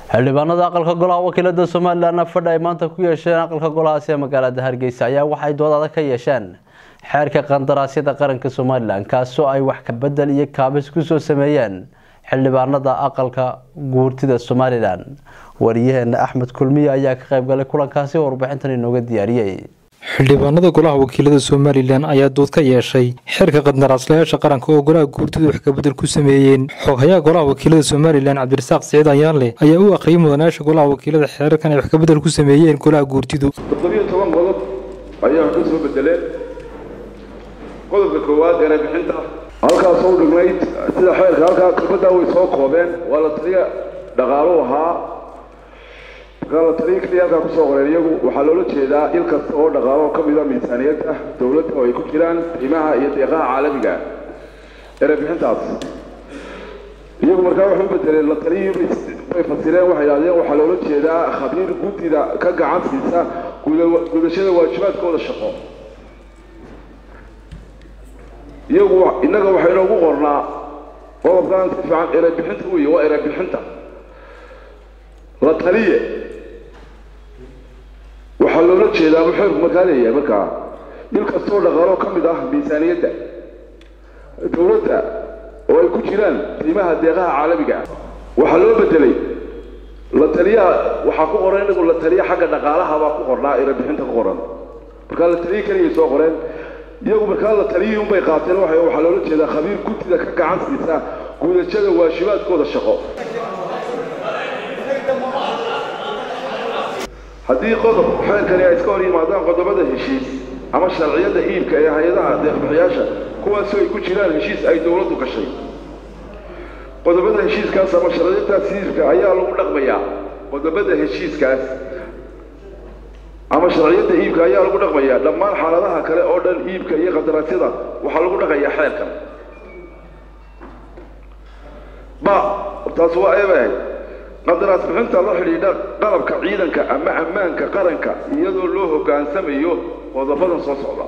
xildhibaanada aqalka golaha wakiilada somalilan fadhi ay maanta ku yeesheen aqalka golahaasi ee magaalada hargeysa ayaa waxay dood adag ka yeesheen xeerka qandaraasyada qaranka somalilan kaasoo ay wax kabedel iyo kaabis kusoo sameeyeen xildhibaanada aqalka guurtida somalilan wariyaheena axmed kulmiye ayaa ka qaybgalay kulankaasi warbixintan inooga diyaariyey xildhibaanada golaha wakiilada somalilan ayaa dood ka yeeshay xeerka qandaraaslayaasha qaranka oo golaha guurtidu wax kabedel ku sameeyeen xoghayaha golaha wakiilada somalilan cabdirasaaq siciid ayaanleh ayaa u aqriyay mudanayaasha golaha wakiilada xeerarkan ay wax kabedel ku sameeyeen golaha guurtidu toddobiyo toban qodob ayaa wax ka soo bedeleen qodobka koowaad erebixinta halkaas u dhignayd sida xeerka halkaa kelmaddaa way soo koobeen waa la taliya dhaqaalu ahaa markaa la taliya keliya halkaa kusoo qoreen iyagu waxaa loola jeedaa il kasta oo dhaqaalo ka mida miisaaniyadda dowladda oo ay ku jiraan qiimaha iyo deeqaha caalamiga erebixintaas iyagu markaa waxay u bedeleen la taliyii bay fasireen waxay idhahdeen waxaa loola jeedaa khabiir guddida ka gacan siisa gudashada waajibaadkooda shaqo iyagu innaga waxay inoogu qornaa qodobkan si fiican erebixinta wey waa erebixinta la taliye waxaa loola jeedaa buu xeerku markaa leeyahay markaa il kastoo dhaqaalo ka mid ah miisaaniyadda dowladda oo ay ku jiraan qiimaha deeqaha caalamiga ah waxaa loo bedelay la taliyaha waxaa ku qoran inagu la taliya xagga dhaqaalaha baa ku qornaa erebixinta ku qoran markaa la taliye keligay soo qoreen iyagu markaa la taliyihii unbay qaateen waxaa loola jeedaa khabiir guddida ka gacan siisa gudashada waajibaadkooda shaqo haddii qodob xeerkani ay iska hor yimaadaan qodobada heshiis ama sharciyada iibka ee hay-adaha deeqbixiyaasha kuwaasoo ay ku jiraan heshiis ay dowladdu gashay qodobada heshiiskaas ama sharciyadaas iibka ayaa lagu dhaqmayaa qodobada heshiiskaas ama sharciyada iibka ayaa lagu dhaqmayaa dhammaan xaaladaha kale oo dhan iibka iyo qadaraasyada waxaa lagu dhaqayaa xeerkan ba taas waa eebahay qandaraas bixinta la xidhiidha qalabka ciidanka ama ammaanka qaranka iyadoo loo hoggaansamayo qodobadan soo socda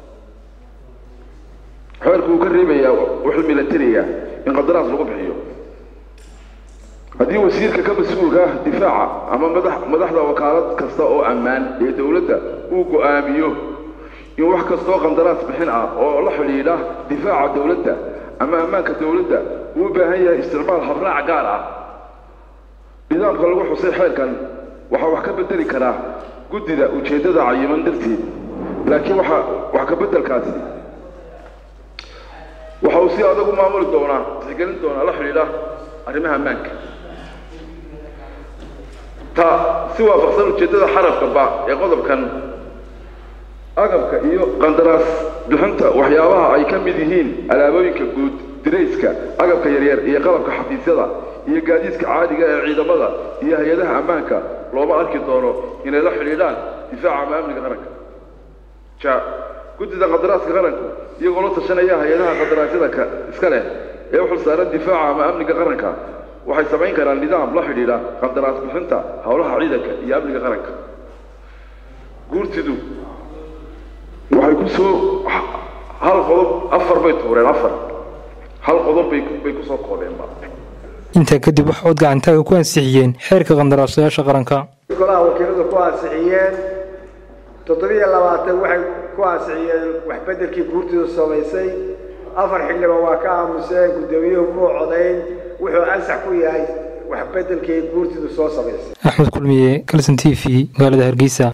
xeerku uu ka reebayaa wixii milatariga in qandaraas lagu bixiyo haddii wasiirka ka mas-uulka ah difaaca ama madax madaxda wakaalad kasta oo ammaan ee dowladda uu go-aamiyo in wax kastoo qandaraas bixin ah oo la xidhiidha difaaca dowladda ama ammaanka dowladda uu u baahan yahay isticmaal habraac gaar ah nidaamka lagu xusay xeerkan waxaa wax ka bedeli karaa guddida ujeeddada cayiman darteed laakiin waxa wax ka beddelkaasi waxa uu si adag u maamuli doonaa tixgelin doonaa la xidhiidha arrimaha ammaanka ta si waafaqsan ujeeddada xarafka ba ee qodobkan agabka iyo qandaraas bixinta waxyaabaha ay ka mid yihiin alaabooyinka guud dirayska agabka yaryar iyo qalabka xafiisyada iyo gaadiidka caadiga ee ciidamada iyo hay-adaha ammaanka looma arki doono inay la xidhiidhaan difaaca ama amniga qaranka ja guddida qadaraaska qaranku iyagoo la tashanaya hay-adaha qadaraasyada ka iska leh ee u xilsaaran difaaca ama amniga qaranka waxay samayn karaan nidaam la xidhiidha qandaraas bixinta howlaha ciidanka iyo amniga qaranka guurtidu waxay ku soo hal qodob afar bay tuureen afar hal qodob bay bay kusoo koobeenba intaa kadib waxa cod gacantaaga ku ansixiyeen xeerka qandaraaslayaasha qaranka golaha wakiiladu ku ansixiyeen toddobiyo labaatan waxay ku ansixiyeen waxbedelkii guurtidu samaysay afar xildhibaan waa ka aamuseen guddoomiyuhu muu codayn wuxuu ansax ku yahay waxbedelkii guurtidu soo samaysay axmed kulmiye kalson t v magaalada hargeysa